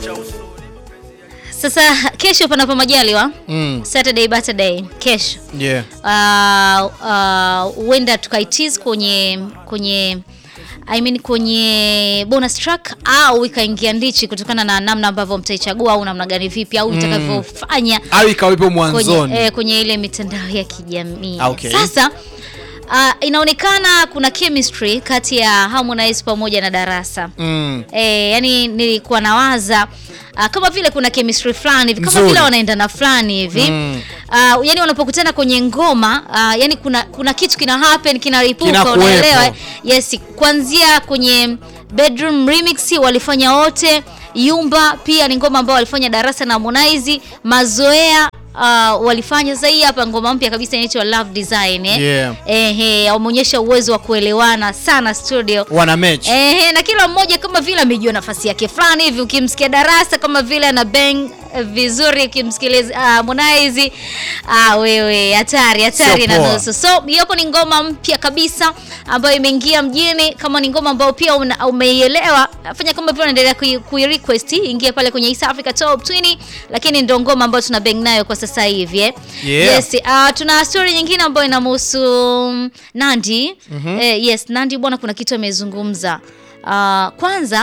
Sasa kesho panapo majaliwa Mm. Saturday Saturday kesho Yeah. huenda uh, uh, tukaitis kwenye kwenye I mean kwenye bonus track au ikaingia ndichi kutokana na namna ambavyo mtaichagua au namna gani vipi au itakavyofanya Au ikawepo mwanzoni. kwenye, eh, kwenye ile mitandao ya kijamii Okay. sasa uh, inaonekana kuna chemistry kati ya Harmonize pamoja na Darasa Mm. E, yani nilikuwa nawaza uh, kama vile kuna chemistry fulani hivi kama Nzuri. vile wanaendana fulani hivi Mm. uh, yani wanapokutana kwenye ngoma uh, yani kuna kuna kitu kina happen kinaripuka Kinakuwepo. unaelewa yes kuanzia kwenye bedroom remix walifanya wote Yumba pia ni ngoma ambao walifanya Darasa na Harmonize mazoea Uh, walifanya sasa hii hapa ngoma mpya kabisa inaitwa Love Design eh. Yeah. Ehe, wameonyesha uwezo wa kuelewana sana studio. Wana match. Ehe, na kila mmoja kama vile amejua nafasi yake fulani hivi. Ukimsikia Darasa kama vile ana bang eh, vizuri, ukimsikiliza ah, Harmonize ah, wewe hatari hatari Sio na poa. nusu. So hiyo ni ngoma mpya kabisa ambayo imeingia mjini. Kama ni ngoma ambayo pia una- umeielewa, fanya kama vile unaendelea kui, kui request ingia pale kwenye East Africa Top 20, lakini ndio ngoma ambayo tuna bang nayo kwa sasa hivi eh. Yeah. Yes, ah, tuna story nyingine ambayo inamhusu mm, Nandi. Eh, yes, Nandi bwana kuna kitu amezungumza. Ah, kwanza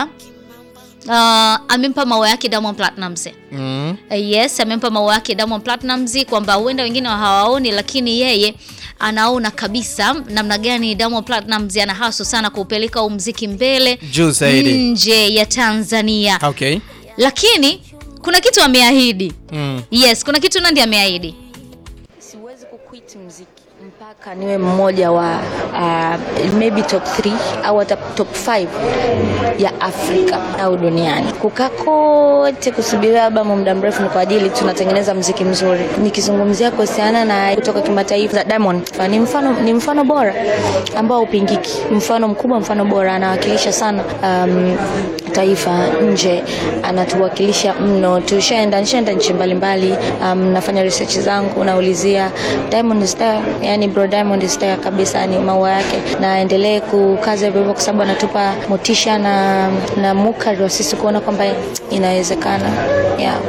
ah, amempa maua yake Diamond Platnumz. Mm. Eh, Yes, amempa maua yake Diamond Platnumz kwamba huenda wengine hawaoni, lakini yeye anaona kabisa namna gani Diamond Platnumz ana haso sana kuupeleka huu mziki mbele Juu zaidi. nje ya Tanzania, Okay. lakini kuna kitu ameahidi. Mm. Yes, kuna kitu Nandi ameahidi. Siwezi kuquit muziki mpaka niwe mmoja wa uh, maybe top 3 au hata top 5 ya Afrika au duniani. Kukaa kote kusubiria albamu muda mrefu ni kwa ajili tunatengeneza muziki mzuri. Nikizungumzia kuhusiana na kutoka kimataifa za Diamond, ni mfano ni mfano bora ambao upingiki, mfano mkubwa, mfano bora, anawakilisha sana um, taifa nje, anatuwakilisha mno. Tushaenda nishaenda nchi mbalimbali, um, nafanya research zangu, naulizia Diamond is there, yani bro Diamond is there kabisa, ni maua yake, na aendelee kukaza hivyo hivyo, kwa sababu anatupa motisha na, na mukari wa sisi kuona kwamba inawezekana yeah.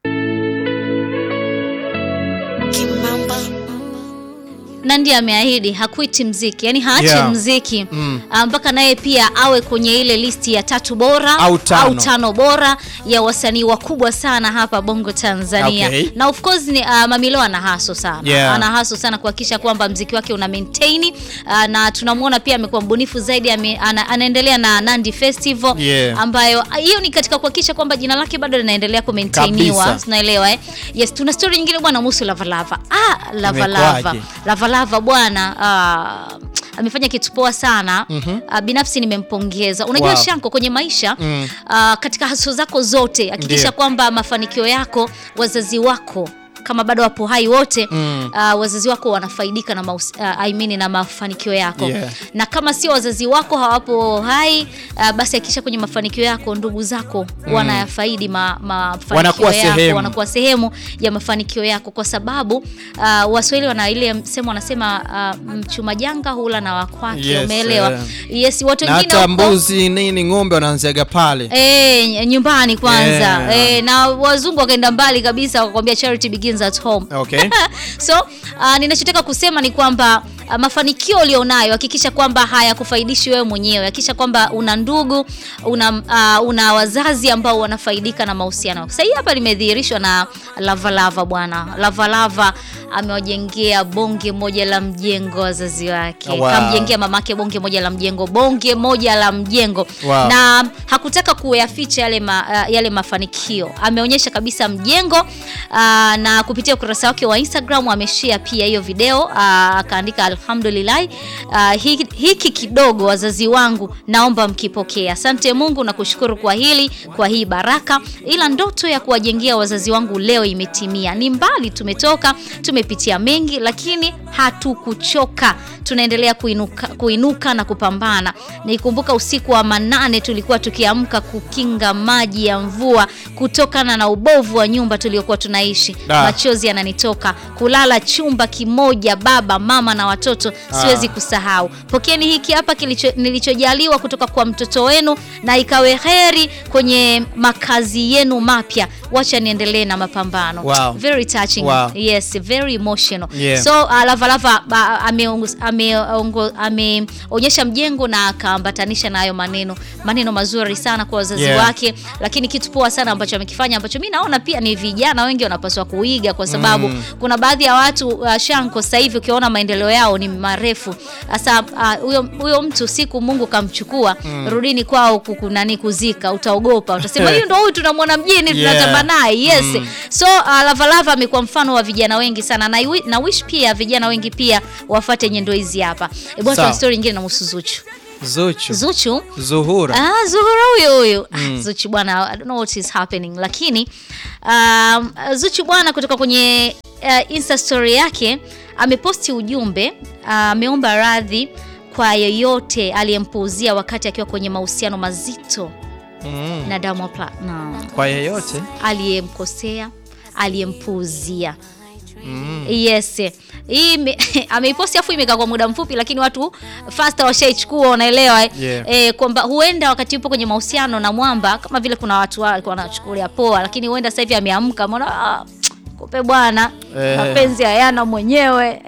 Nandi ameahidi hakuiti mziki, yani haachi Yeah. mziki Mm. Ah, mpaka naye pia awe kwenye ile listi ya tatu bora Au tano. tano bora ya wasanii wakubwa sana hapa Bongo Tanzania. Okay. Na of course ni uh, Mamilo ana haso sana Yeah. ana haso sana kuhakikisha kwamba mziki wake una maintain uh, na tunamwona pia amekuwa mbunifu zaidi ame, ana, anaendelea na Nandi Festival Yeah. ambayo ah, hiyo ni katika kuhakikisha kwamba jina lake bado linaendelea kumaintainiwa Kabisa. tunaelewa eh? Yes, tuna story nyingine bwana muhusu Lavalava. Ah, Lavalava. Imekuwaje? Lavalava bwana ah, amefanya kitu poa sana Ah, binafsi nimempongeza. Unajua Wow. Shanko, kwenye maisha Mm. ah, katika haso zako zote hakikisha Ndiyo. kwamba mafanikio yako wazazi wako kama bado wapo hai wote Mm. ah, wazazi wako wanafaidika na maus, ah, I mean, na mafanikio yako Yeah. na kama sio wazazi wako hawapo hai ah, basi hakikisha kwenye mafanikio yako ndugu zako wanayafaidi ma, mafanikio Wanakuwa yako sehemu. wanakuwa sehemu ya mafanikio yako kwa sababu uh, Waswahili wana ile msemo wanasema uh, mchuma janga hula na wakwake Yes, umeelewa eh. yes watu Na wengine hata huko- mbuzi nini ng'ombe wanaanziaga pale. Eh, nyumbani kwanza Yeah. eh, na wazungu wakaenda mbali kabisa wakakwambia charity begins at home Okay. so uh, ninachotaka kusema ni kwamba uh, mafanikio ulionayo hakikisha kwamba hayakufaidishi wewe mwenyewe hakikisha kwamba una ndugu una, uh, una wazazi ambao wanafaidika na mahusiano yako. sasa hii hapa limedhihirishwa na lavalava bwana lavalava amewajengea bonge moja la mjengo wazazi wake Wow. kamjengea mamake bonge moja la mjengo bonge moja la mjengo Wow. na hakutaka kuyaficha yale, ma, uh, yale mafanikio ameonyesha kabisa mjengo uh, na kupitia ukurasa wake wa Instagram ameshare pia hiyo video uh, akaandika alhamdulillah uh, hiki, hiki kidogo wazazi wangu naomba mkipokee asante Mungu na kushukuru kwa hili kwa hii baraka ila ndoto ya kuwajengea wazazi wangu leo imetimia ni mbali tumetoka tume tumepitia mengi, lakini hatukuchoka, tunaendelea kuinuka, kuinuka na kupambana. Nikumbuka usiku wa manane tulikuwa tukiamka kukinga maji ya mvua kutokana na ubovu wa nyumba tuliokuwa tunaishi. Da. Machozi yananitoka, kulala chumba kimoja, baba mama na watoto, siwezi kusahau. Pokeeni hiki hapa kilicho, nilichojaliwa kutoka kwa mtoto wenu, na ikawe heri kwenye makazi yenu mapya. Wacha niendelee na mapambano. Wow. Very touching. Wow. Yes, very emotional. Yeah. So uh, Lava Lava ba- ameongo- ameongo- ameonyesha mjengo na akaambatanisha na hayo maneno maneno mazuri sana kwa wazazi Yeah. wake, lakini kitu poa sana ambacho amekifanya ambacho mi naona pia ni vijana wengi wanapaswa kuiga kwa sababu Mm. kuna baadhi ya watu uh, shanko sasa hivi ukiona maendeleo yao ni marefu. Sasa uh, huyo huyo mtu siku Mungu kamchukua, rudini kwao kuku nani kuzika, utaogopa, utasema hiyo ndio huyu tunamwona mjini Yeah. tunatamba naye yes. Mm. So uh, Lava Lava amekuwa mfano wa vijana wengi sana na, iwi- na wish pia vijana wengi pia wafuate nyendo hizi hapa. E bwana, Sawa. tuna story nyingine na Zuchu. Zuchu. Zuchu Zuhura. Ah, Zuhura huyo huyo. Ah, Zuchu bwana, I don't know what is happening. Lakini um, Zuchu bwana kutoka kwenye uh, Insta story yake ameposti ujumbe ah, ameomba radhi kwa yeyote aliyempuuzia wakati akiwa kwenye mahusiano mazito Mm. na Diamond Platnumz. Kwa yeyote. Aliyemkosea, aliyempuuzia. Mm. Yes. Hii ime- ameiposti afu imekaa kwa muda mfupi, lakini watu fasta washaichukua, unaelewa eh? Yeah. Eh, kwamba huenda wakati yupo kwenye mahusiano na mwamba, kama vile kuna watu wao walikuwa wanachukulia poa, lakini huenda sasa hivi ameamka, ameona ah, kumbe bwana Eh. mapenzi hayana mwenyewe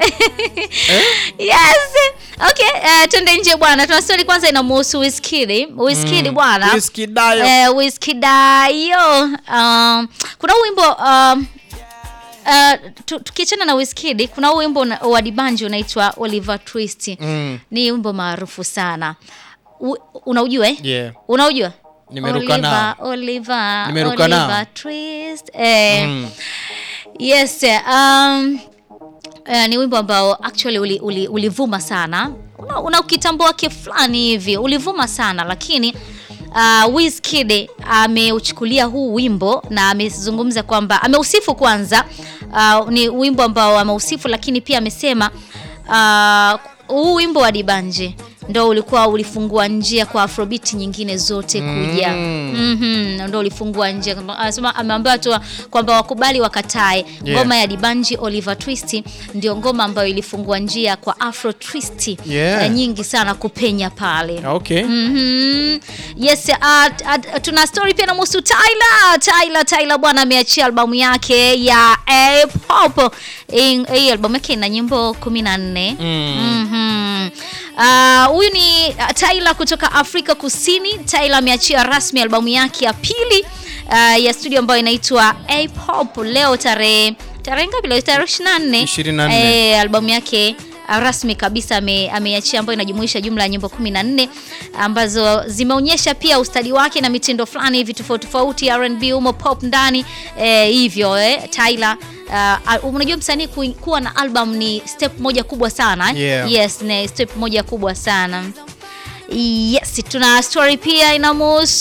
yes. Okay, eh, twende nje bwana. Tuna story kwanza inamuhusu Wizkid. Wizkid bwana Whisky Dayo. Eh, Wizkid Dayo. Um, kuna huu wimbo um, uh, tu- tukiachana na Wizkid kuna huu wimbo una- wa Dibanji unaitwa Oliver Twist. Mm. Ni wimbo maarufu sana. U, unaujua eh? Yeah. Unaujua? Nimeruka Oliver, nao. Oliver, Nimeruka nao. Oliver Twist. Eh, Mm. Yes, um, uh, ni wimbo ambao actually uli, uli, ulivuma sana. Una, una ukitambo wake fulani hivi ulivuma sana, lakini uh, Wizkid ameuchukulia huu wimbo na amezungumza kwamba ameusifu kwanza. Uh, ni wimbo ambao ameusifu, lakini pia amesema uh, huu wimbo wa Dibanje ndo ulikuwa ulifungua njia kwa afrobeat nyingine zote kuja Mm. Mhm, ndo ulifungua njia. Anasema ameambiwa tu kwamba wakubali wakatae. Yeah. Ngoma ya Dibanji Oliver Twist ndio ngoma ambayo ilifungua njia kwa Afro Twist Yeah. eh, nyingi sana kupenya pale. Okay. Mhm. Yes, uh, uh, tuna story pia namhusu Tyler. Tyler Tyler bwana ameachia albamu yake ya A-pop. Hii hii albamu yake ina nyimbo 14. Mm. Mhm. Ah, huyu ni uh, Tyler kutoka Afrika Kusini. Tyler ameachia rasmi albamu yake ya pili uh, ya studio ambayo inaitwa A-pop leo tarehe tarehe ngapi leo? Tarehe 24. 24. Eh, albamu yake uh, rasmi kabisa ame- ameiachia ambayo inajumuisha jumla ya nyimbo 14 ambazo zimeonyesha pia ustadi wake na mitindo fulani hivi tofauti tofauti, R&B umo pop ndani eh, hivyo eh, Tyler uh, unajua msanii ku- kuwa na album ni step moja kubwa sana eh? Yeah. Yes, ni step moja kubwa sana. Yes, tuna story pia inamuhusu